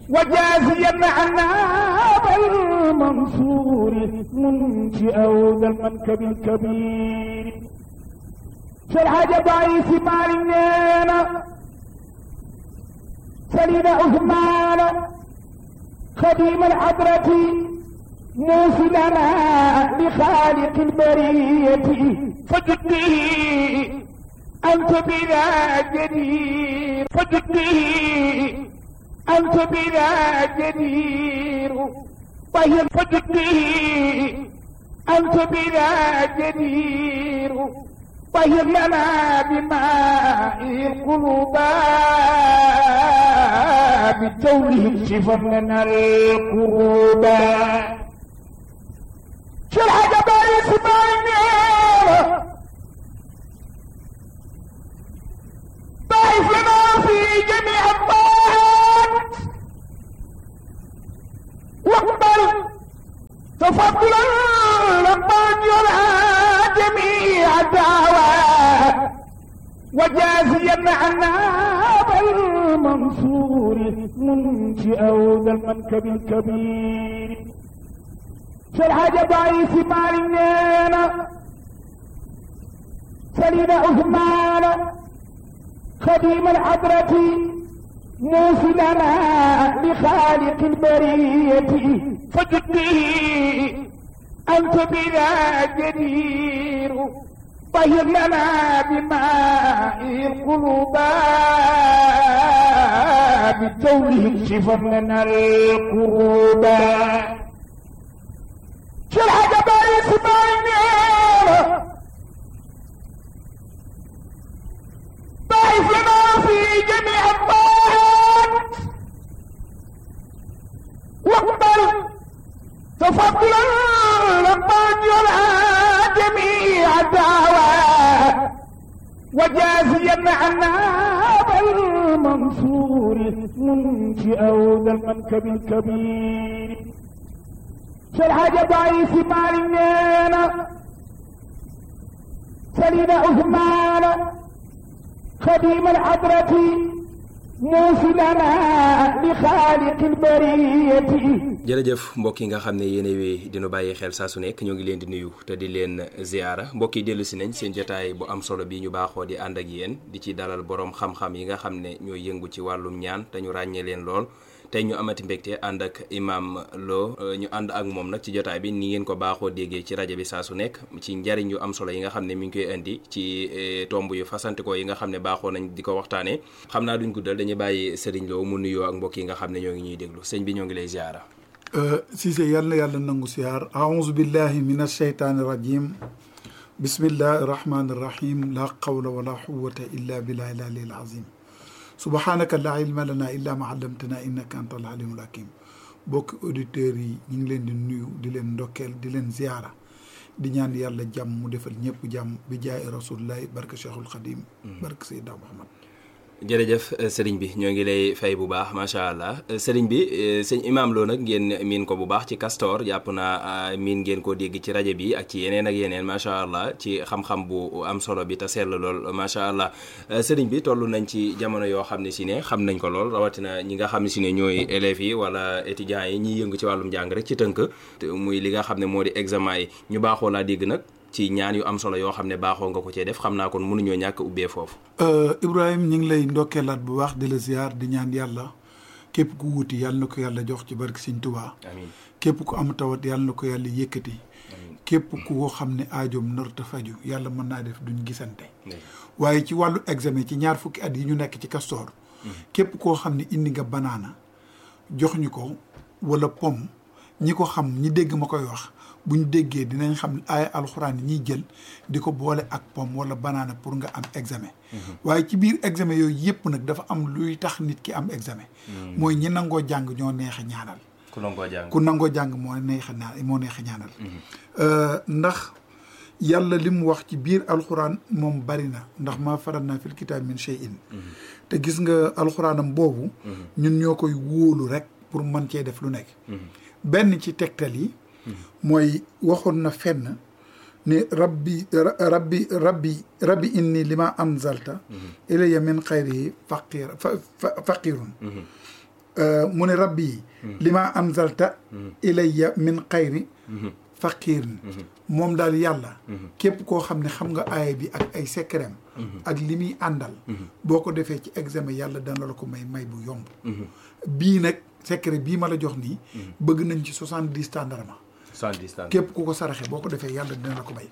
وجازيا عنا بالمنصور منشئ ذا المنكب الكبير شرح ضعيف مالنا سليم عثمان خديم الحضرة موصلنا لخالق البرية فجده أنت بلا جدير فجده أنت بلا جدير طهر فجده أنت بلا جدير طهر لنا بماء القلوب بتوله شفر لنا القروب شو الحاجة باري سمعني ضعف لنا في جميع الطاعات واقبل تفضلا لما يرعى جميع الدعوات وجازيا عنا بالمنصور منشئ ذا المنكب الكبير شرح ضعيف مالنا سليم عثمان خديم الحضرة موصلنا لخالق البرية فجده أنت بلا جدير طهر لنا بماء القلوب بتوله شفر لنا القروب شو الحاجة باري سمعني ضعف لنا في جميع الطاعات واقبل تفضلا لما يرعى جميع الدعوات وجازيا عنا بالمنصور منشئ ذا المنكب الكبير شرح ضعيف مالنا سليم عثمان خديم الحضرة موصلنا لخالق البرية jërëjëf mbokk yi nga xam ne yéen wi dinu bàyyi xel saa su nekk ñoo ngi leen di nuyu te di leen ziara mbokk yi dellu si nañ seen jotaay bu am solo bi ñu baaxoo di ànd ak yéen di ci dalal borom xam-xam yi nga xam ne ñooy yëngu ci wàllum ñaan te ñu ràññee leen lool tey ñu amati mbégte ànd ak imam Lo ñu ànd ak moom nag ci jotaay bi ni ngeen ko baaxoo déggee ci rajo bi saa su nekk ci njariñ yu am solo yi nga xam ne mi ngi koy indi ci tomb yu fasantikoo yi nga xam ne baaxoo nañ di ko waxtaanee xam naa duñ guddal dañuy bàyyi Serigne Lo mu nuyoo ak mbokk yi nga xam ne ñoo ngi ñuy déglu sëñ bi ñoo ngi lay ziara. Cissé yàlla na yàlla nangu siyaar aouzu billahi min asheytaani rajim bismillahi rahmaani rahim la qawla wala quwata illa billahi l aliyil azim subhanaka la ilma lana illa ma allamtana innaka anta al alimul hakim bokki auditeurs yi ñu ngi leen di nuyu di leen ndokkeel di leen ziara di ñaan yàlla jàmm mu defal ñëpp jàmm bi jaay rasulullahi barke cheikhul xadim barke sayida muhammad jërëjëf sëriñ bi ñoo ngi lay fay bu baax macha allah sëriñ bi sëñ Imaam Lo nag ngeen miin ko bu baax ci Castor jàpp naa miin ngeen ko dégg ci rajo bi ak ci yeneen ak yeneen macha allah ci xam-xam bu am solo bi te sell lool macha allah sëriñ bi toll nañ ci jamono yoo xam ne si ne xam nañ ko lool rawatina ñi nga xam ne si ne ñooy élèves yi wala étudiants yi ñiy yëngu ci wàllum jàng rek ci tënk muy li nga xam ne moo di examen yi ñu baaxoo laa dégg nag. ci ñaan yu am solo yoo xam ne baaxoo nga ko cee def xam naa kon mënuñoo ñàkk ubbee foofu. Ibrahima ñu ngi lay ndokkeelaat bu baax di la ziar di ñaan yàlla képp ku wuti yàlla na ko yàlla jox ci barke Sëñ Tuubaa. amiin képp ku am tawat yàlla na ko yàlla yëkkati. képp ku ko xam ne aajoom narta faju yàlla mën naa def duñ gisante. waaye ci wàllu examen ci ñaar fukki at yi ñu nekk ci Castor. képp koo xam ne indi nga banaana jox ñu ko wala pomme ñi ko xam ñi dégg ma koy wax. bu ñu déggee dinañ xam ay alxuraan yi ñuy jël di ko boole ak pomme wala banaana pour nga am examen. waaye ci biir examen yooyu yëpp nag dafa am luy tax nit ki am examen. mooy ñi nangoo jàng ñoo neex a ñaanal. ku nangoo jàng ku nangoo jàng moo neex a ñaanal moo neex a ñaanal. ndax yàlla li mu wax ci biir alxuraan moom bari na ndax maa faral naa fil kitaab min shay'in te gis nga alxuraanam boobu. ñun ñoo koy wóolu rek pour mën cee def lu nekk. benn ci tegtal yi. mooy waxoon na fenn ne rabbi rabbi rabbi rabbi inni lima anzalta ilayya min xayri faqir faqirun mu ne rabbi lima anzalta ilayya min xayri faqiirin moom daal yàlla képp koo xam ne xam nga aaya bi ak ay secret ak li muy àndal boo ko defee ci examen yàlla dana la ko may may bu yomb bii nag secret bii ma la jox nii bëgg nañ ci soixante dix tàndarma képp ku ko saraxe boo ko defee yàlla dina la ko may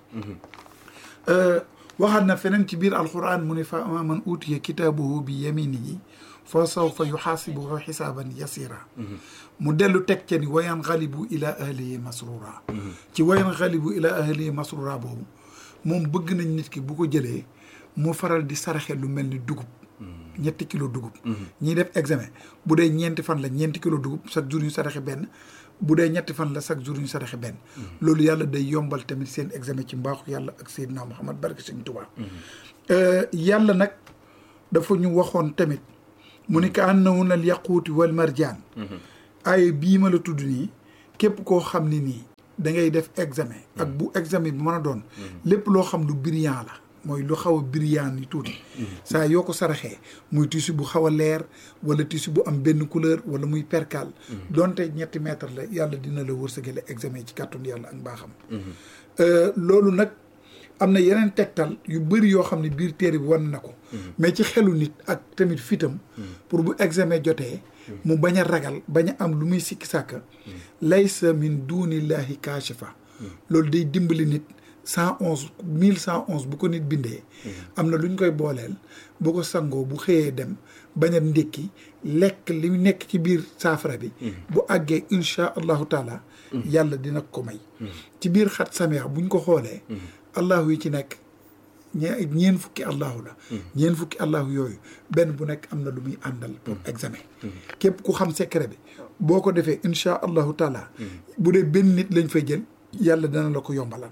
waxaat na feneen ci biir alquran mu ne fa ama man utiya kitaabahu bi yaminihi fa sawfa yuxaasibuhu xisaaban yasira mu dellu teg ca ni wayan xalibu ila ahlihi masrura ci wayan xalibu ila ahlihi masrura boobu moom bëgg nañ nit ki bu ko jëlee mu faral di saraxe lu mel ni dugub ñetti kilo dugub ñiy def examen bu dee ñeenti fan la ñeenti kilo dugub chaque jour ñu saraxe benn bu dee ñetti fan la chaque jour ñu saraxe benn loolu yàlla day yombal tamit seen examen ci mbaaxu yàlla ak Seydina Muhammad barke Sëñ Tuubaa yàlla nag dafa ñu waxoon tamit mu ni ka annahunna al yaquuti wal marjaan ay bii ma la tudd nii képp koo xam ne nii da ngay def examen ak bu examen bi mën a doon lépp loo xam lu brillant la mooy lu xaw a brillant ni tuuti saa yoo ko saraxee muy tissu bu xaw a leer wala tissu bu am benn couleur wala muy percal donte ñetti mètre la yàlla dina la wërsëgale examen ci kàttun yàlla ak mbaaxam loolu nag am na yeneen tegtal yu bëri yoo xam ne biir téere bi wan na ko mais ci xelu nit ak tamit fitam pour bu examen jotee mu bañ a ragal bañ a am lu muy sikki sàkka laysa min dunillahi kaashifa loolu day dimbali nit cent onze mille cent onze bu ko nit bindee am na lu ñu koy booleel bu ko sangoo bu xëyee dem bañ a ndékki lekk li nekk ci biir saafara bi bu àggee insha allahu taala yàlla dina ko may ci biir xat sameex buñ ko xoolee allahu yi ci nekk ñe ñeen fukki allahu la ñeen fukki allahu yooyu benn bu nekk am na lu muy àndal pour examen képp ku xam secret bi boo ko defee insha allahu taala bu dee benn nit lañ fay jël yàlla dana la ko yombalal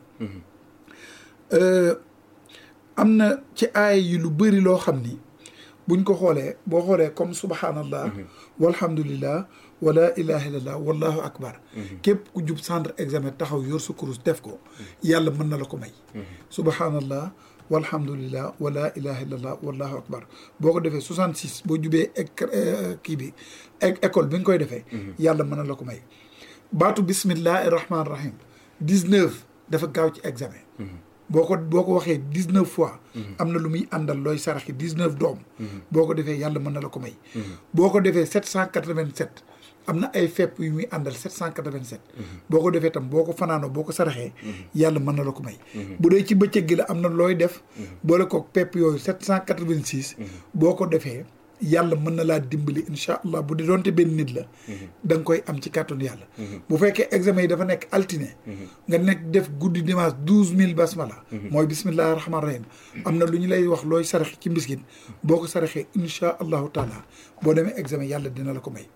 am na ci aay yi lu bëri loo xam ni buñ ko xoolee boo xoolee comme subhanallah walhamdulillah wala ilaha illallah wallahu akbar képp ku jub centre examen taxaw yor sa kurus def ko yàlla mën na la ko may subhanallah walhamdulillah wala ilaha illallah wallahu akbar boo ko defee soixante six boo jubee kii bi école bi nga koy defee yàlla mën na la ko may baatu bismillahi rahmaani rahim dix neuf dafa gaaw ci examen boo ko boo ko waxee dix neuf fois am na lu muy àndal looy saraxi dix neuf doom boo ko defee yàlla mën na la ko may boo ko defee sept cent quatre-vingt-sept am na ay fepp yu muy àndal sept cent quatre-vingt-sept boo ko defee tam boo ko fanaanoo boo ko saraxee yàlla mën na la ko may bu dee ci bëccëg gi la am na looy def boole kook pepp yooyu sept cent quatre-vingt-six boo ko defee yàlla mën na laa dimbali incha allah bu dee doonte benn nit la da nga koy am ci kàttanu yàlla bu fekkee examen yi dafa nekk altine nga nekk def guddi dimanche douze mille basmala mooy bismillahi rahmaani rahim am na lu ñu lay wax looy saraxe ci mbiskit boo ko saraxee incha allahu taala boo demee examen yàlla dina la ko may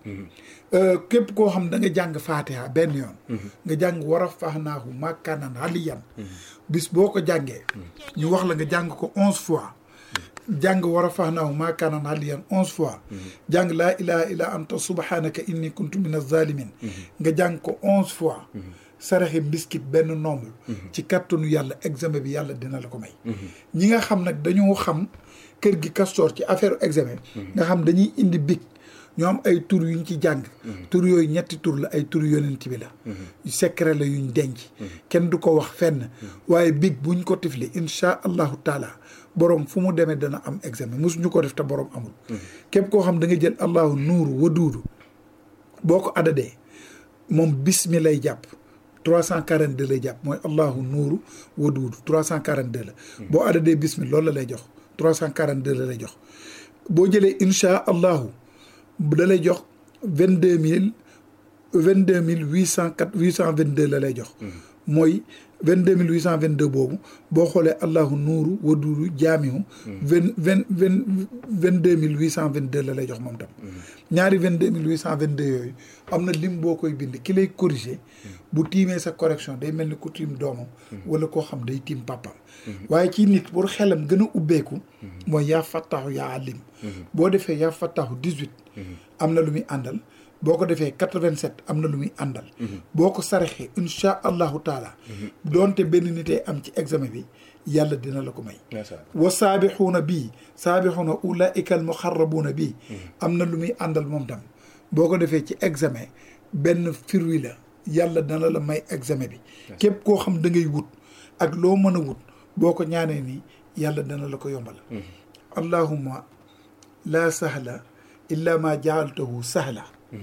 képp koo xam da nga jàng faatiha benn yoon nga jàng war a faxnaahu makkaanan aliyan bis boo ko jàngee ñu wax la nga jàng ko onze fois jàng war a fax naaw maakaanan aliyan onze fois jàng laa ilaha illa anta subhanaka inni kuntu min azalimin nga jàng ko onze fois saraxe mbiskit benn nombre ci kattanu yàlla examen bi yàlla dina la ko may ñi nga xam nag dañoo xam kër gi Castor ci affaire examen nga xam dañuy indi big ñoo am ay tur yuñ ci jàng tur yooyu ñetti tur la ay tur yonent bi la secret la yuñ denc kenn du ko wax fenn waaye big buñ ko tifli insha allahu taala borom fu mu demee dana am examen mosuñu ko def te borom amul képp koo xam da nga jël allahu nuuru waduudu boo ko adadee moom bismi lay jàpp trois cent quarante deux lay jàpp mooy allahu nuuru waduudu trois cent quarante deux la boo adadee bismi loolu la lay jox trois cent quarante deux la lay jox boo jëlee insha allahu da lay jox vingt deux mille vingt deux mille huit cent quatre huit cent vingt deux la lay jox mooy vingt deux mille huit cent vingt deux boobu boo xoolee allahu nuuru waduuru jaamihu vingt vingt vingt vingt deux mille huit cent vingt deux la lay jox moom tam ñaari vingt deux mille huit cent vingt deux yooyu am na lim boo koy bind ki lay corriger bu tiimee sa correction day mel ni ku tiim doomam wala koo xam day tiim papam waaye ci nit pour xelam gën a ubbeeku mooy yaa fattaxu yaa alim boo defee yaa fattaxu dix-huit am na lu muy àndal boo ko defee quatre-vingt-sept am na lu muy àndal boo ko saraxee insha allahu taala doonte benn nitee am ci examen bi yàlla dina la ko may wa saabixuuna bii saabixuuna ulaika al muxarrabuuna bii am na lu muy àndal moom tam boo ko defee ci examen benn firwi la yàlla dana la may examen bi képp koo xam da ngay wut ak loo mën a wut boo ko ñaanee nii yàlla dana la ko yombal allahumma laa sahla illa ma jaaltahu sahla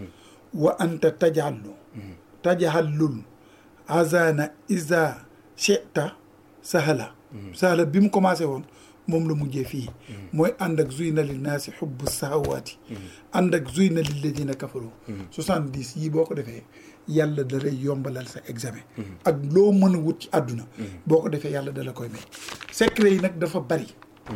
wa anta tajallu tajallul azana isa cheta sahla sahla bi mu commencé woon moom la mujjee fii mooy ànd ak zuyna lil naasi xubbu sahawaati ànd ak zuyna lil ladina kafaru soixante dix yii boo ko defee yàlla da lay yombalal sa examen ak loo mën a wut ci àdduna boo ko defee yàlla da la koy may secret yi nag dafa bari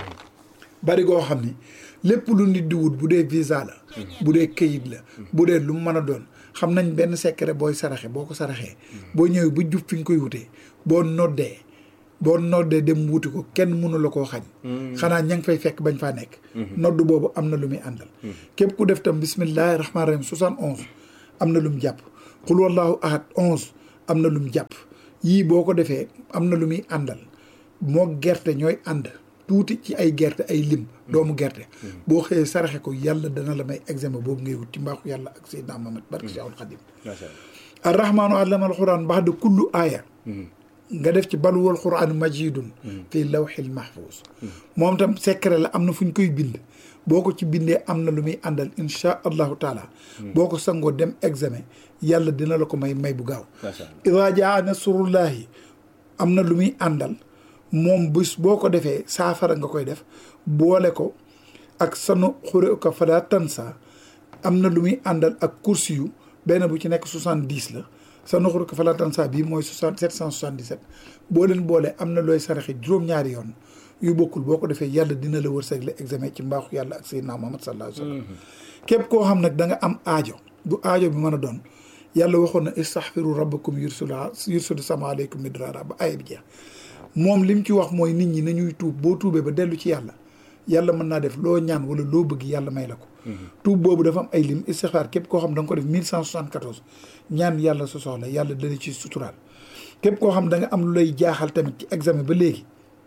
bari goo xam ni lépp lu nit di wut bu dee visa la bu dee këyit la bu dee lu mu mën a doon xam nañ benn secret booy saraxe boo ko saraxee boo ñëwee ba jub fi nga koy wutee boo noddee boo noddee dem wuti ko kenn mënu la koo xañ xanaa ña ngi fay fekk bañ faa nekk nodd boobu am na lu muy àndal képp ku def tam bismillahi rahmaani rahim soixante onze am na lu mu jàpp xul wallahu ahad onze am na lu mu jàpp yii boo ko defee am na lu muy àndal moo gerte ñooy ànd tuuti ci ay gerte ay lim doomu gerte boo xëyee saraxe ko yàlla dana la may examen boobu ngay wut ci mbaaxu yàlla ak Seydina Muhammad barke Seexul Xadim arrahmaanu allama alquran bax de kullu aaya nga def ci baluwal quran majidun fii lawxil mahfuz moom tam secret la am na fu ñu koy bind boo ko ci bindee am na lu muy àndal inchaa allahu taala boo ko sangoo dem examen yàlla dina la ko may may bu gaaw ida jaa nasrullahi am na lu muy àndal moom bés boo ko defee saafara nga koy def boole ko ak sanu xure ko fada tansa am na lu muy àndal ak kursi yu benn bu ci nekk soixante dix la sanu xure ko fada tansa bii mooy soixante sept cent soixante dix sept boo leen boole am na looy saraxe juróom-ñaari yoon yu bokkul boo ko defee yàlla dina la wërsëgle examen ci mbaaxu yàlla ak sayyidina Muhammad sallallahu alayhi wa sallam képp koo xam nag da nga am aajo bu aajo bi mën a doon yàlla waxoon na istaxfiru rabbakum yursul yursul sama aleykum midrara ba aaya bi jeex moom lim ci wax mooy nit ñi nañuy tuub boo tuubee ba dellu ci yàlla yàlla mën naa def loo ñaan wala loo bëgg yàlla may la ko tuub boobu dafa am ay lim istixfaar képp koo xam da nga ko def mille cent soixante quatorze ñaan yàlla sa soxla yàlla dana ci suturaal képp koo xam da nga am lu lay jaaxal tamit ci examen ba léegi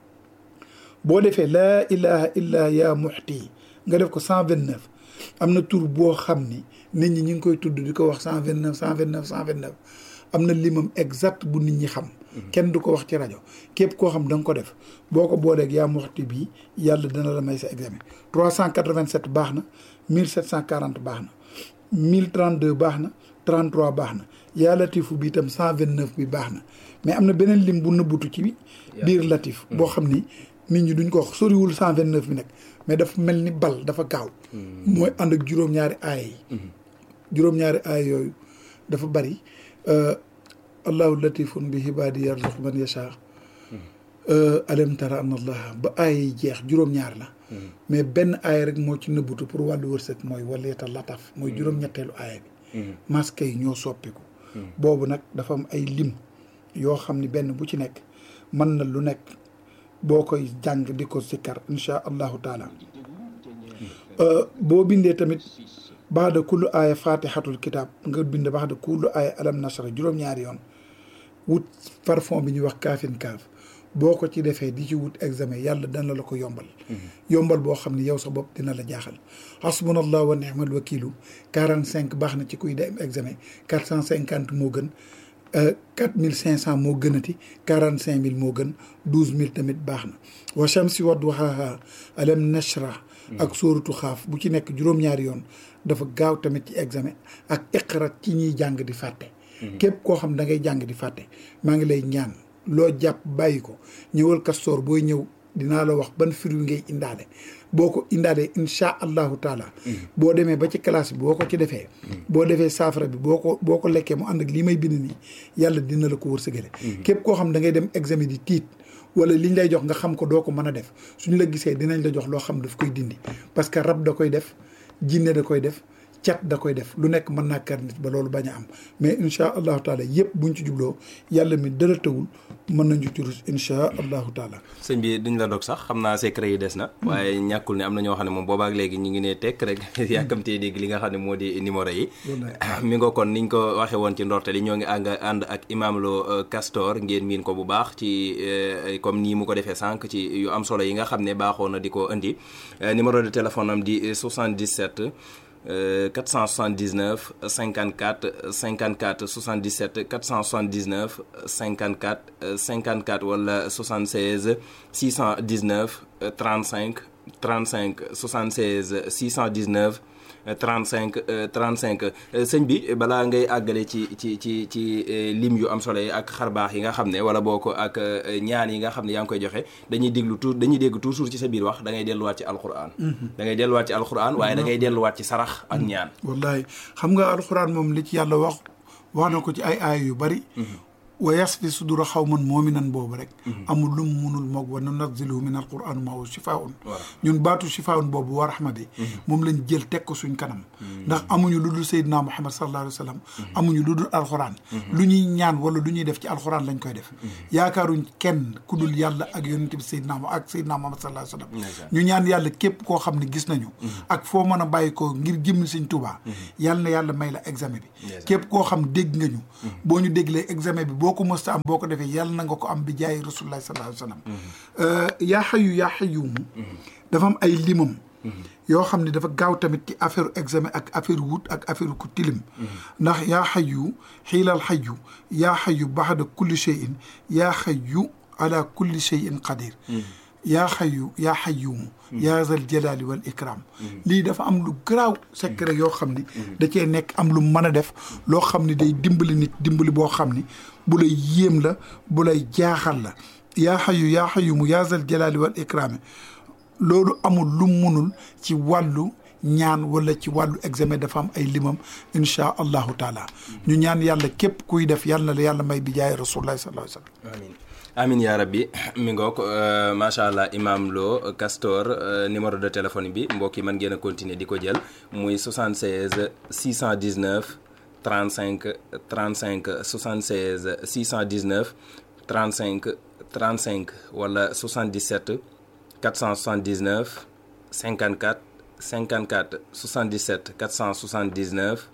boo defee laa ilaha illa ya muxti nga def ko cent vingt neuf am na tur boo xam ni nit ñi ñu ngi koy tudd di ko wax cent vingt neuf cent vingt neuf cent vingt neuf am na limam exact bu nit ñi xam kenn du ko wax ci rajo képp koo xam da nga ko def boo ko booleeg yaa muxti bii yàlla dana la may sa examen trois cent quatre-vingt-sept baax na mille sept cent quarante baax na mille trente-deux baax na 33 baax na yaa latifu bi itam 129 bi baax na mais am na beneen lim bu nëbbutu ci biir latif boo xam ni nit ñi duñ ko wax soriwul 129 bi nag mais dafa mel ni bal dafa gaaw mooy ànd ak juróom-ñaari aaya yi juróom-ñaari aaya yooyu dafa bari allahu latifun bi hibaadi yarzuqu man yasha alam tara an allah ba aaya yi jeex juróom-ñaar la mais benn aaya rek moo ci nëbbutu pour wàllu wërsëg mooy waleeta lataf mooy juróom-ñetteelu aaya bi masque yi ñoo soppiku boobu nag dafa am ay lim yoo xam ni benn bu ci nekk mën na lu nekk boo koy jàng di ko sikkar insha allahu taala boo bindee tamit baax da kullu aaya fatihatul kitab nga bind baax da kullu aaya alam nasra juróom-ñaari yoon wut parfum bi ñuy wax kaafin kaaf boo ko ci defee di ci wut examen yàlla dana la ko yombal yombal boo xam ne yow sa bopp dina la jaaxal hasbunallah wa ni'mal wakilu quarante cinq baax na ci kuy dem examen quatre cent cinquante moo gën quatre mille cinq cent moo gënati quarante cinq mille moo gën douze mille tamit baax na wa shamsi wa duhaha alam nashrah ak sóoratu xaaf bu ci nekk juróom-ñaari yoon dafa gaaw tamit ci examen ak iqra ci ñiy jàng di fàtte képp koo xam da ngay jàng di fàtte maa ngi lay ñaan loo jàpp bàyyi ko ñëwal kastoor booy ñëw dinaa la wax ban firi ngay indaale boo ko indaalee insha allahu taala boo demee ba ci classe bi boo ko ci defee boo defee saafara bi boo ko boo ko lekkee mu ànd ak lii may bind nii yàlla dina la ko wërsëgale képp koo xam da ngay dem examen di tiit wala liñ lay jox nga xam ko doo ko mën a def suñu la gisee dinañ la jox loo xam daf koy dindi parce que rab da koy def jinne da koy def cat da koy def lu nekk mën naa kar nit ba loolu bañ a am mais insha allahu taala yëpp buñ ci jubloo yàlla mi dara tawul mën nañu ci rus insha allahu taala sëñ bi duñ la dog sax xam naa secret yi des na waaye ñàkkul ne am na ñoo xam ne moom boobaak léegi ñu ngi ne tekk rek yàkkamtee dégg li nga xam ne moo di numéro yi mi nga kon niñ ko waxee woon ci ndorte li ñoo ngi ànd ànd ak Imam Lo Castor ngeen miin ko bu baax ci comme nii mu ko defee sànq ci yu am solo yi nga xam ne baaxoo na di ko indi numéro de téléphone am di 77 479 54 54 77 479 54 54 wala 76 619 35 35 76 619 35 35 sëñ bi balaa ngay àggale ci ci ci ci lim yu am solo yi ak xarbaax yi nga xam ne wala boo ko ak ñaan yi nga xam ne yaa ngi koy joxe dañuy déglu tout dañuy dégg toujours ci sa biir wax da ngay delluwaat ci alxuraan. da ngay delluwaat ci alxuraan waaye da ngay delluwaat ci sarax ak ñaan. wallahi xam nga alxuraan moom li ci yàlla wax wax na ko ci ay aay yu bari. wa yasfi sudura xawman moominan boobu rek amul lu mu munul moog wa nunazzilu min alquran ma huwa shifaun ñun baatu shifaun boobu wa rahma bi moom lañ jël teg ko suñ kanam ndax amuñu lu dul sayyidina muhammad sallallahu alayhi wa sallam amuñu lu dul alquran lu ñuy ñaan wala lu ñuy def ci alquran lañ koy def yaakaaruñ kenn ku dul yàlla ak yonente bi sayyidina ak sayyidina muhammad sallallahu alayhi wa sallam ñu ñaan yàlla képp koo xam ne gis nañu ak foo mën a bàyyi ko ngir jëmmi sëñ Tuubaa yàlla na yàlla may la examen bi képp koo xam dégg nga ñu boo ñu déglee examen bi boo ko mësta am boo ko defee yàlla na nga ko am bi jaay rasulullah sallallahu alayhi wa sallam yaa xayu yaa xayumu dafa am ay limam yoo xam ne dafa gaaw tamit ci affaire examen ak affaire wut ak affaire ku tilim ndax yaa xayu xiilal xayu yaa xayu baxda kulli cheyin yaa xayu ala kulli cheyin qadir yaa xayu yaa xayumu yaa zal jalaali wal ikram lii dafa am lu garaaw secret yoo xam ni da cee nekk am lu mën a def loo xam ni day dimbali nit dimbali boo xam ni bu lay yéem la bu lay jaaxal la yaa xayu yaa xayumu yaa zal jalaali wal ikraam loolu amul lu munul ci wàllu ñaan wala ci wàllu examen dafa am ay limam inchaa allahu taala ñu ñaan yàlla képp kuy def yàlla na la yàlla may bi jaay rasulullahi sallallahu alayhi wa sallam amiin amin yaa rabbi mi ngoog macha allah imam Lo Castor numéro de téléphone bi mbokk yi mën ngeen a continuer di ko jël muy 76 619 35 35 76 619 35 35 wala 77 479 54 54 77 479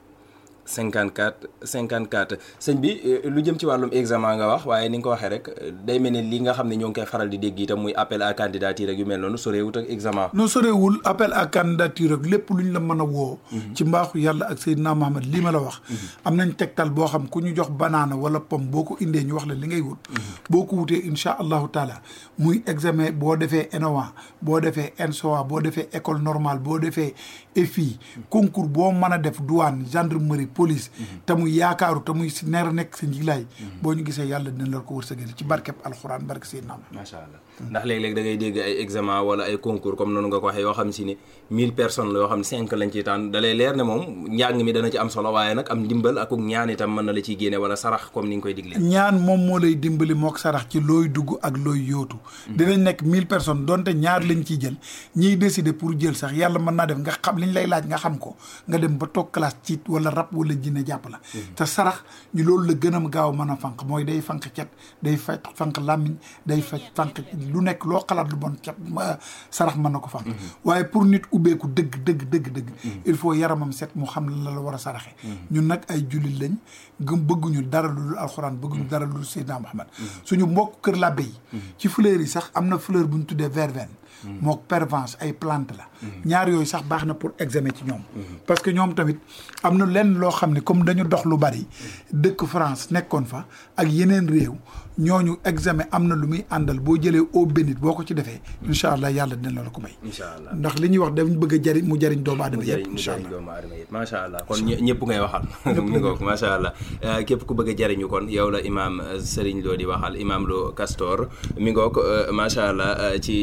54 54 sëñ bi lu jëm ci wàllum examen nga wax waaye ni nga ko waxee rek day mel ne li nga xam ne ñoo ngi koy faral di dégg itam muy appel à candidature ak yu mel noonu soreewut ak examen. non soreewul appel à candidature ak lépp lu ñu la mën a woo. ci mbaaxu yàlla ak Seydina Muhammad lii ma la wax. am nañ tegtal boo xam ku ñu jox banaana wala pomme boo ko indee ñu wax la li ngay wut. boo ko wutee incha allahu taala muy examen boo defee ENOA boo defee ENSOA boo defee école normale boo defee EFI concours boo mën a def douane gendarmerie. police te muy yaakaaru te muy si neer a nekk sa njiglaay boo ñu gisee yàlla dina la ko wërsëgal ci barkeb alxuraan barke Seydina macha allah ndax léeg-léeg da ngay dégg ay examen wala ay concours comme noonu nga ko waxee yoo xam si ne mille personnes la yoo xam ne cinq lañ ciy tànn da lay leer ne moom njàng mi dana ci am solo waaye nag am ndimbal ak ñaan itam mën na la ciy génne wala sarax comme ni nga koy digle ñaan moom moo lay dimbali mook sarax ci looy dugg ak looy yóotu dinañ nekk mille personnes donte ñaar lañ ciy jël ñiy décider pour jël sax yàlla mën naa def nga xam liñ lay laaj nga xam ko nga dem ba toog classe ci wala rab wala jinne jàpp la te sarax ñu loolu la gën a gaaw mën a fanq mooy day fanq cet day faj fanq làmmiñ day faj fanq lu nekk loo xalaat lu bon cet sarax mën na ko fanq waaye pour nit ubbeeku dëgg dëgg dëgg dëgg il faut yaramam set mu xam la la war a saraxe ñun nag ay jullit lañ gëm bëgguñu dara lu dul alxuraan bëgguñu dara lu dul Seydina Muhammad suñu mbokk kër làbbe yi ci fleur yi sax am na fleur bu ñu tuddee verveine mook pervenche ay plante la ñaar yooyu sax baax na pour examen ci ñoom parce que ñoom tamit am na lenn loo xam ne comme dañu dox lu bari dëkk France nekkoon fa ak yeneen réew ñooñu examen am na lu muy àndal boo jëlee eau bénite boo ko ci defee incha allah yàlla dina la ko may incha allah ndax li ñuy wax dañ bëgg a jariñ mu jariñ doomu aadama yëpp mu incha jëriñ allah doomu aadama yëpp macha allah kon ñëpp ngay waxal mi ngoog macha allah képp ku bëgg a jariñu kon yow la imaam Serigne Lo di waxal imaam Lo Castor mi ngoog macha allah ci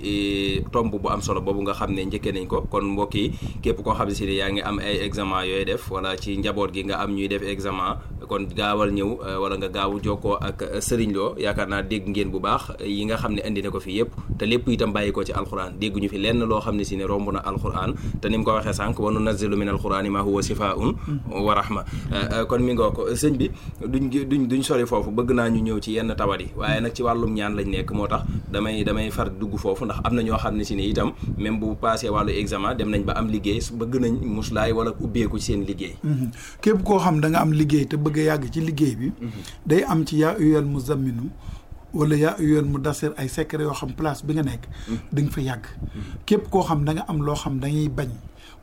ci tomb bu am solo boobu nga xam ne njëkkee nañ ko kon mbokk yi képp koo xam ne si ne yaa ngi am ay examen yooyu def wala ci njaboot gi nga am ñuy def examen kon gaawal ñëw wala nga gaawu jokkoo ak Serigne Lo yaakaar naa dégg ngeen bu baax yi nga xam ne indi na ko fi yëpp te lépp itam bàyyi ko ci alxuraan dégguñu fi lenn loo xam ne si ne romb na alxuraan te ni mu ko waxee sànq wa nunazzilu min alxuraani ma huwa shifaa'un wa rahma kon mi ngoo ko sëñ bi duñ duñ duñ sori foofu bëgg naa ñu ñëw ci yenn tawat yi waaye nag ci wàllum ñaan lañ nekk moo tax damay damay far dugg foofu ndax am na ñoo xam ne si ne itam même bu passé wàllu examen dem nañ ba am liggéey bëgg nañ muslaay wala ubbeeku ci seen liggéey képp koo xam da nga am liggéey te bëgg a yàgg ci liggéey bi day am ci yaa uyal muzamminu wala yaa uyal mu dasir ay secret yoo xam place bi nga nekk da nga fa yàgg képp koo xam da nga am loo xam dañuy bañ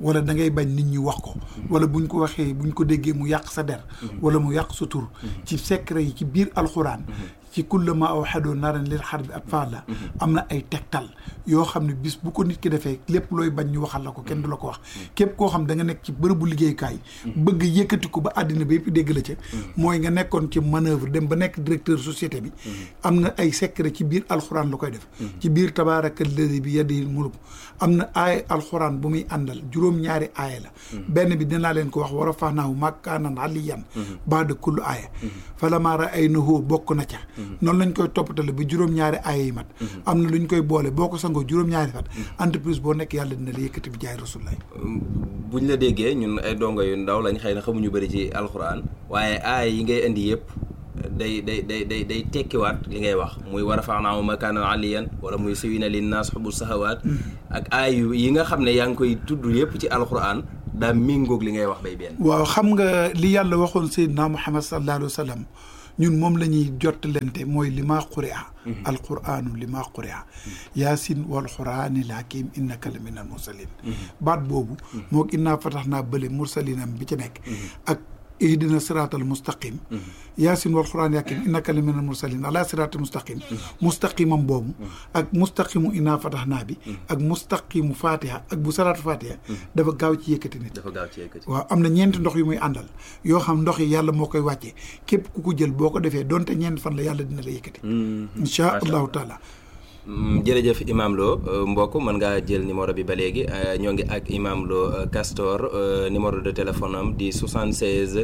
wala da ngay bañ nit ñi wax ko wala buñ ko waxee buñ ko déggee mu yàq sa der wala mu yàq sa tur ci secret yi ci biir alxuraan ci kullama awxadoo naran lil xar bi ab faala am na ay tegtal yoo xam ne bis bu ko nit ki defee lépp looy bañ ñu waxal la ko kenn du la ko wax képp koo xam da nga nekk ci bërëbu liggéeyukaay bëgg yëkkati ko ba àddina ba yëpp dégg la ca mooy nga nekkoon ci manœuvre dem ba nekk directeur société bi am na ay secret ci biir alxuraan la koy def ci biir tabaaraka alladi bi yadihi mulk am na aaya alxuraan bu muy àndal juróom-ñaari aaya la benn bi dinaa leen ko wax war a fax naahu makaanan aliyan baada kullu aaya falammaa ra'aynahu bokk na ca noonu lañ koy toppatale ba juróom-ñaari aaya yi mat am na lu ñu koy boole boo ko sangoo juróom-ñaari fat entreprise boo nekk yàlla dina la yëkkati bi jaay rasulullah buñ la déggee ñun ay dongo yu ndaw lañ xëy na xamuñu bëri ci alxuraan waaye aaya yi ngay indi yëpp day day day day day tekkiwaat li ngay wax muy war a faanaamu makaanan aliyan wala muy siwina linnaas xubu sahawaat ak aay yi nga xam ne yaa ngi koy tudd yëpp ci alxuraan daa méngoog li ngay wax bay benn waaw xam nga li yàlla waxoon seydina muhammad sallallahu alayhi wa sallam ñun moom la ñuy jottalante mooy li maa quri'a alquranu li maa quri'a yaasin wal quraani laakim innaka la min al mursalin baat boobu moo innaa fatax naa bële mursalinam bi ci nekk ak ihdina siraatal mustaqim yaasin wal quraan yaakim innaka la min al mursalin ala siraatal mustaqim mustaqimam boobu ak mustaqimu innaa fatax naa bi ak mustaqimu fatiha ak bu salaatu fatiha dafa gaaw ci yëkkati nit dafa gaaw ci yëkkati waaw am na ñeenti ndox yu muy àndal yoo xam ndox yi yàlla moo koy wàcce képp ku ko jël boo ko defee donte ñeenti fan la yàlla dina la yëkkati inchaa allahu taala jërëjëf Imam Lo mbokk mën ngaa jël numéro bi ba léegi ñoo ngi ak Imam Lo Castor numéro de téléphone am di 76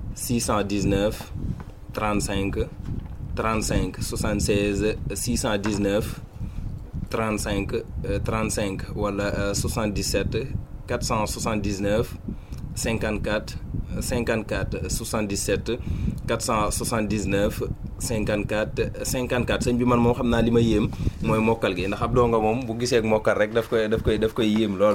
619 35 35 76 619 35 35 wala 77 479 54 54 77 479 54 54 sëñ bi man moom xam naa li ma yéem mooy mokkal gi ndax ab donga moom bu gisee mokkal rek daf koy daf koy daf koy yéem lool.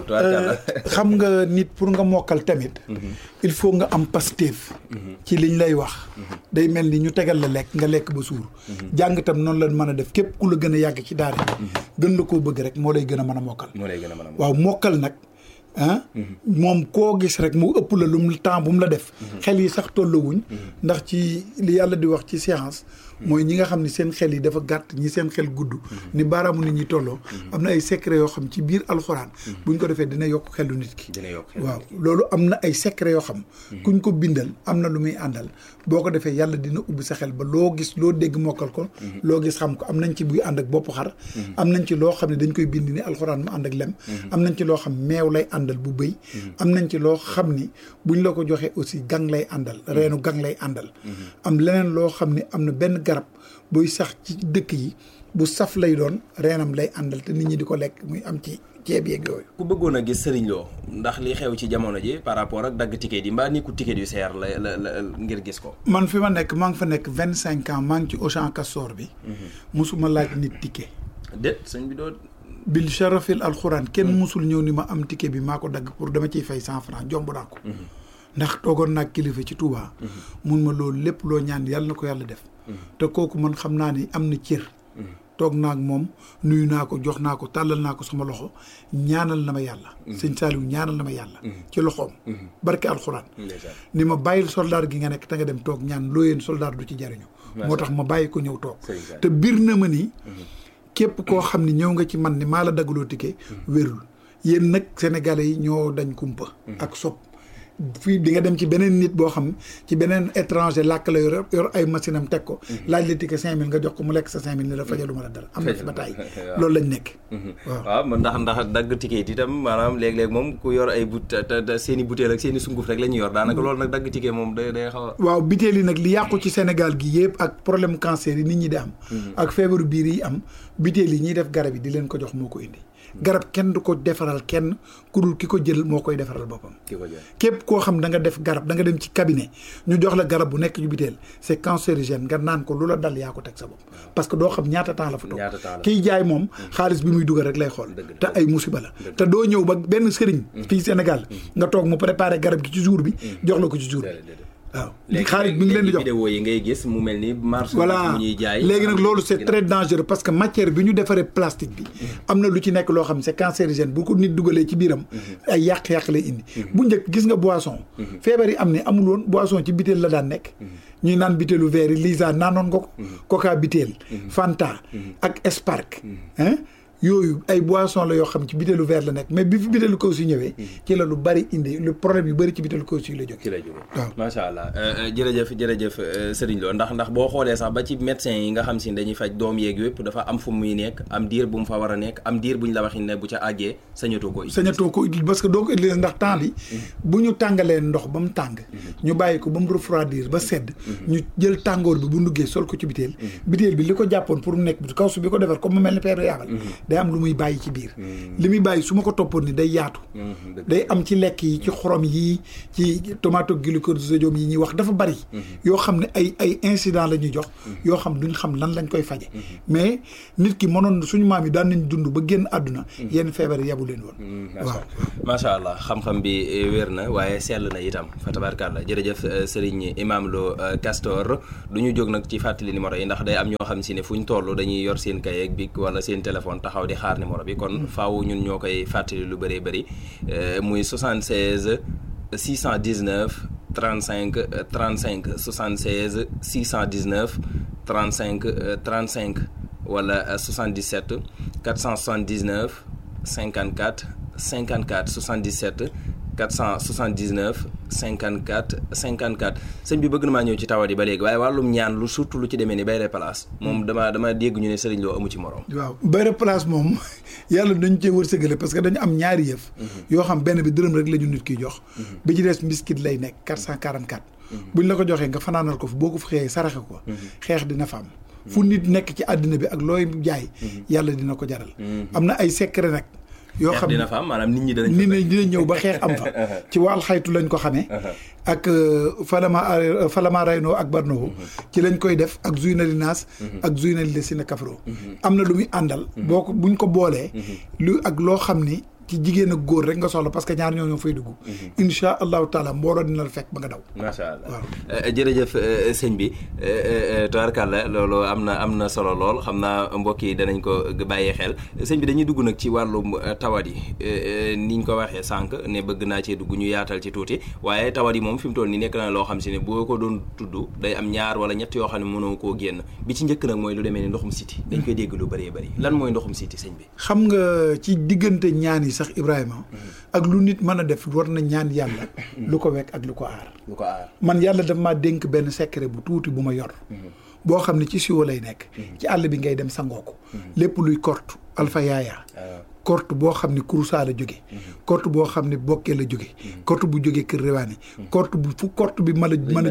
xam nga nit pour nga mokkal tamit. il faut nga am pasteef. ci liñ lay wax. day mel ni ñu tegal la lekk nga lekk ba suur. jàng tam noonu la mën a def képp ku la gën a yàgg ci daara gën la koo bëgg rek moo lay gën a mën a mokkal. moo lay gën a mën a mokkal waaw mokkal nag. ah moom koo gis rek mu ëpp la lu mu temps bu mu la def xel yi sax tolluwuñ ndax ci li yàlla di wax ci science mooy ñi nga xam ni seen xel yi dafa gàtt ñi seen xel gudd ni baaraamu nit ñi tolloo am na ay secret yoo xam ci biir alxuraan buñ ko defee dina yokk xelu nit ki waaw loolu am na ay secret yoo xam kuñ ko bindal am na lu muy àndal boo ko defee yàlla dina ubbi sa xel ba loo gis loo dégg mokkal ko loo gis xam ko am nañ ci buy ànd ak bopp xar am nañ ci loo xam ne dañ koy bind ni alxuraan mu ànd ak lem am nañ ci loo xam meew lay àndal bu bëy am nañ ci loo xam ni buñ la ko joxee aussi gang lay àndal reenu gang lay àndal am leneen loo xam ni am na benn garab buy sax ci dëkk yi bu saf lay doon reenam lay àndal te nit ñi di ko lekk muy am ci ceeb yeeg yooyu ku bëggoon a gis Serigne Lo ndax li xew ci jamono ji par rapport ak dagg ticket yi mbaa ni ku ticket yu seer la la la ngir gis ko man fi ma nekk maa ngi fa nekk vingt cinq ans maa ngi ci Auchan Castor bi musuma laaj nit ticket déet sëñ bi doo bil sharafil alxuraan kenn musul ñëw ni ma am ticket bi maa ko dagg pour dama ciy fay cent franc jomb naa ko ndax toogoon naa kilifa ci Touba mun ma loolu lépp loo ñaan yàlla na ko yàlla def te kooku man xam naa ni am na cër toog naa ak moom nuyu naa ko jox naa ko tàllal naa ko sama loxo ñaanal na ma yàlla sëñ Saliou ñaanal na ma yàlla ci loxoom barke alxuraan ni ma bàyyil soldaar gi nga nekk te nga dem toog ñaan loo yéen soldaar du ci jariñu moo tax ma bàyyi ko ñëw toog te biir na ma ni képp koo xam ni ñëw nga ci man ni maa la daggaloo ticket wérul yéen nag sénégalais yi ñoo dañ kumpa ak sob fii di nga dem ci beneen nit boo xam ci beneen étranger làkk la yor yor ay machine am teg ko laaj la ticket cinq mille nga jox ko mu lekk sa cinq mille ni la fajaluma la dara am na fi ba taay loolu lañ nekk waaw waaw ndax ndax dagg ticket itam maanaam léeg-léeg moom ku yor ay but te seen i butéel ak seen i sunguf rek la ñuy yor daanaka loolu nag dagg ticket moom day day xaw a waaw butéel yi nag li yàqu ci Sénégal gi yëpp ak problème cancer yi nit ñi di am ak feebaru biir yi am butéel yi ñuy def garab yi di leen ko jox moo ko indi garab kenn du ko defaral kenn ku dul ki ko jël moo koy defaral boppam képp koo xam da nga def garab da nga dem ci cabinet ñu jox la garab bu nekk ci biteel c'est cancérigène nga naan ko lu la dal yaa ko teg sa bopp parce que doo xam ñaata temps la fa toog kiy jaay moom xaalis bi muy dugal rek lay xool te ay musiba la te doo ñëw ba benn sëriñ fii Sénégal nga toog mu préparé garab gi ci jour bi jox la ko ci jour bi waaw léegi xaalis bi ngi leen di jox vidéo yi ngay gis mu mel ni marché voilà mu ñuy jaay léegi nag loolu c'est très dangereux parce que matière bi ñu defaree plastique bi am na lu ci nekk loo xam ne c'est cancérigène bu ko nit dugalee ci biiram ay yàq-yàq lay indi bu njëkk gis nga boisson feebar yi am ne amul woon boisson ci bitéel la daan nekk ñuy naan bitéelu verre yi Lisa naanoon nga ko coca bitéel Fanta ak Spark hein yooyu ay boisson la yoo xam ci bitéelu verre la nekk mais bi fi bitéelu kaw si ñëwee ci la lu bari indi lu problème yu bari ci bitéelu kaw si la jóge ci la jóge waaw. macha allah jërëjëf jërëjëf Serigne Lo ndax ndax boo xoolee sax ba ci médecin yi nga xam si dañuy faj doom yeeg yëpp dafa am fu muy nekk am diir bu mu fa war a nekk am diir bu ñu la waxin ne bu ca àggee sañatu ko sañatoo ko utile parce que doo ko utiliser ndax temps bi bu ñu tàngalee ndox ba mu tàng ñu bàyyi ko ba mu refroidir ba sedd ñu jël tàngoor bi bu nduggee sol ko ci biteel biteel bi li ko jàppoon pour mu nekk bi kaw su bi ko defar comme mu mel ni peeru yaabal day am lu muy bàyyi ci biir li muy bàyyi su ma ko toppoon ni day yaatu day am ci lekk yi ci xorom yi ci tomatoglycosodium yi ñuy wax dafa bari yoo xam ne ay ay incident la ñuy jox yoo xam duñ xam lan lañ koy faje mais nit ki mënoon suñu maam yi daan nañ dund ba génn àdduna yenn feebar yabu leen woon waaw macha allah xam-xam bi wér na waaye sell na itam fa tabarkàlla jërëjëf Serigne Imam Lo Castor du ñu jóg nag ci fàttali numéro yi ndax day am ñoo xam si ne fu ñu toll dañuy yor seen kay ak bic wala seen téléphone taxaw di xaar numéro bi kon faaw ñun ñoo koy fàttali lu bëree bëri muy 76 619 35 35 76 619 35 35 wala 77 479 54 54 77 479 54 54 sëñ bi bëgg na maa ñëw ci tawat yi ba léegi waaye wàllum ñaan lu surtout lu ci demee ni bayre place moom dama dama dégg ñu ne sëriñ loo amu ci morom waaw bayre place moom yàlla dañu cee wërsëgale parce que dañu am ñaari yëf yoo xam benn bi dërëm rek la ñu nit kiy jox bi ci des mbiskit lay nekk 444 buñ la ko joxee nga fanaanal ko fi boo ko fi xëyee saraxe ko xeex dina fa am fu nit nekk ci àddina bi ak looy jaay yàlla dina ko jaral am na ay secret nag yoo xam dina fa am maanaam nit ñi danañ nit ñi dina ñëw ba xeex am fa ci wàll xaytu lañ ko xamee ak falama falama raynoo ak barnoo ci lañ koy def ak zuynali naas ak zuynali le sina kafro am na lu muy àndal boo ko buñ ko boolee lu ak loo xam ni ci jigéen ak góor rek nga soxla parce que ñaar ñoo ñoo fay dugg insha allahu taala mbooloo dina la fekk ba nga daw macha allah jërëjëf sëñ bi tubaarkàlla loolu am na am na solo lool xam naa mbokk yi danañ ko bàyyee xel sëñ bi dañuy dugg nag ci wàllum tawat yi niñ ko waxee sànq ne bëgg naa cee dugg ñu yaatal ci tuuti waaye tawat yi moom fi mu toll nii nekk na loo xam si ne boo ko doon tudd day am ñaar wala ñett yoo xam ne mënoo koo génn bi ci njëkk nag mooy lu demee ni ndoxum siti dañ koy dégg lu bëree bëri lan mooy ndoxum siti sëñ bi xam nga ci diggante ñaan yi sax Ibrahima ak lu nit mën a def war na ñaan yàlla lu ko wekk ak lu ko aar lu ko aar man yàlla daf maa dénk benn secret bu tuuti bu ma yor boo xam ne ci siwo lay nekk ci àll bi ngay dem sangoo ko lépp luy korte alpha yaaya korte boo xam ne kurusaa la jóge korte boo xam ne bokkee la jóge korte bu jógee kër rewaani korte bu fu korte bi mën a mën a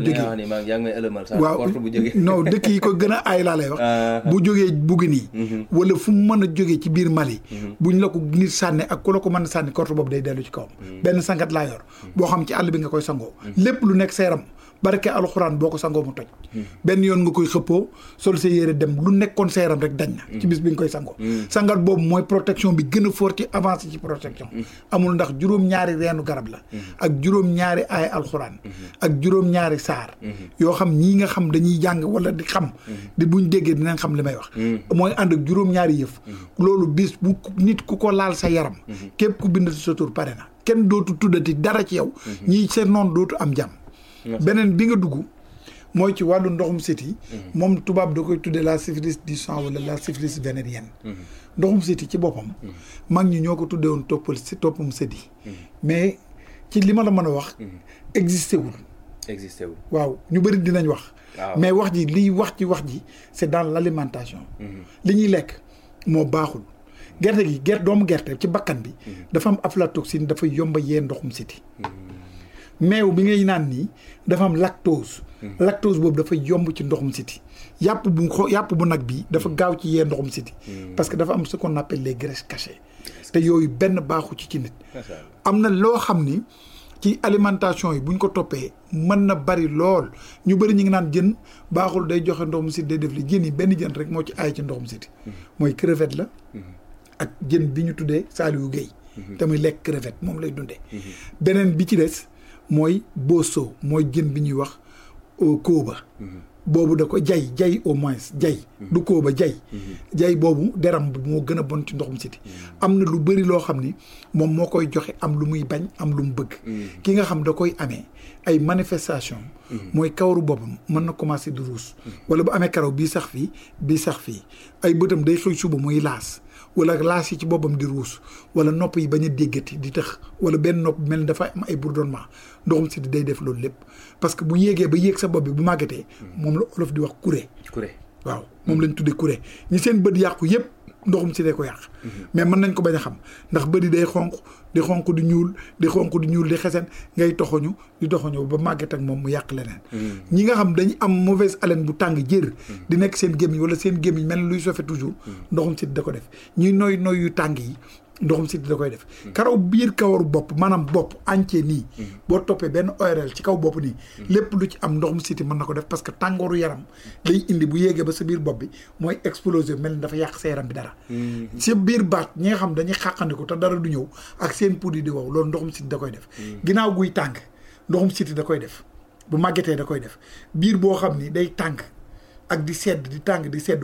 jóge waaw non dëkk yi ko gën a aay laa lay wax bu jógee buggi nii wala fu mu mën a jógee ci biir Mali buñ la ko nit sànne ak ku la ko mën a sànni korte boobu day dellu ci kawam benn sangat laa yor boo xam ci àll bi nga koy sangoo lépp lu nekk seeram barke alxuraan boo ko sangoo mu toj benn yoon nga koy xëppoo sol sa yére dem lu nekkoon sa yaram rek dañ na ci bis bi nga koy sangoo sangat boobu mooy protection bi gën a fort ci avancé ci protection amul ndax juróom-ñaari reenu garab la ak juróom-ñaari ay alxuraan ak juróom-ñaari saar yoo xam ñii nga xam dañuy jàng wala di xam di buñ déggee dinañ xam li may wax mooy ànd ak juróom-ñaari yëf loolu bis bu nit ku ko laal sa yaram képp ku bind sa tur pare na kenn dootu tuddati dara ci yow ñii seen noonu dootu am jàmm beneen bi nga dugg mooy ci wàllu ndoxum siti moom tubaab da koy tuddee la syphilis du sang wala la syphilis vénérienne ndoxum siti ci boppam mag ñi ñoo ko tuddee woon toppal si toppam sëdi mais ci li ma la mën a wax existé wul existé wul waaw ñu bëri dinañ wax mais wax ji liy wax ci wax ji c'est dans l'alimentation li ñuy lekk moo baaxul gerte gi gerte doomu gerte ci bakkan bi dafa am aflatoxine dafa yomba yee ndoxum siti meew bi ngay naan nii dafa am lactose lactose boobu dafa yomb ci ndoxum siti yàpp bu xo yàpp bu nag bi dafa gaaw ci yee ndoxum siti parce que dafa am ce qu'on appelle les graisses cachées te yooyu benn baaxu ci ci nit am na loo xam ni ci alimentation yi buñ ko toppee mën na bari lool ñu bëri ñu ngi naan jën baaxul day joxe ndoxum siti day def li jën yi benn jën rek moo ci aay ci ndoxum siti mooy crevette la ak jën bi ñu tuddee Saliou Guèye te muy lekk crevette moom lay dundee beneen bi ci des mooy boso mooy jën bi ñuy wax kóoba boobu da ko jay jay au moins jay du kóoba jay jay boobu deram bi moo gën a bon ci ndoxum siti am na lu bëri loo xam ni moom moo koy joxe am lu muy bañ am lu mu bëgg ki nga xam da koy amee ay manifestation mooy kawaru boppam mën na commencé di ruus wala bu amee karaw bii sax fii bii sax fii ay bëtam day xëy suba muy laas wala laas yi ci boppam di ruus wala nopp yi bañ a déggati di tëx wala benn nopp mel ni dafa am ay bourdonnement ndoxum siti day def loolu lépp parce que bu yéegee ba yéeg sa bopp bi bu màggatee moom la olof di wax kuré kuré waaw moom lañ tuddee kuré ñi seen bët yàqu yëpp ndoxum si dee ko yàq mais mën nañ ko bañ a xam ndax bëri day xonq di xonq di ñuul di xonq di ñuul di xesen ngay toxoñu di toxoñu ba màgget ak moom mu yàq leneen ñi nga xam dañu am mauvaise haleine bu tàng jër di nekk seen gémmiñ wala seen gémmiñ mel luy sofe toujours ndoxum si da ko def ñuy noy noy yu tàng yi ndoxum siti da koy def karaw biir kawaru bopp maanaam bopp entier nii boo toppee benn ORL ci kaw bopp nii lépp lu ci am ndoxum siti mën na ko def parce que tàngooru yaram lay indi bu yéegee ba sa biir bopp bi mooy exploser mel ni dafa yàq sa yaram bi dara si biir baat ñi nga xam dañuy xàqandiku te dara du ñëw ak seen poudre di wow loolu ndoxum siti da koy def ginnaaw guy tàng ndoxum siti da koy def bu màggetee da koy def biir boo xam ni day tàng ak di sedd di tàng di sedd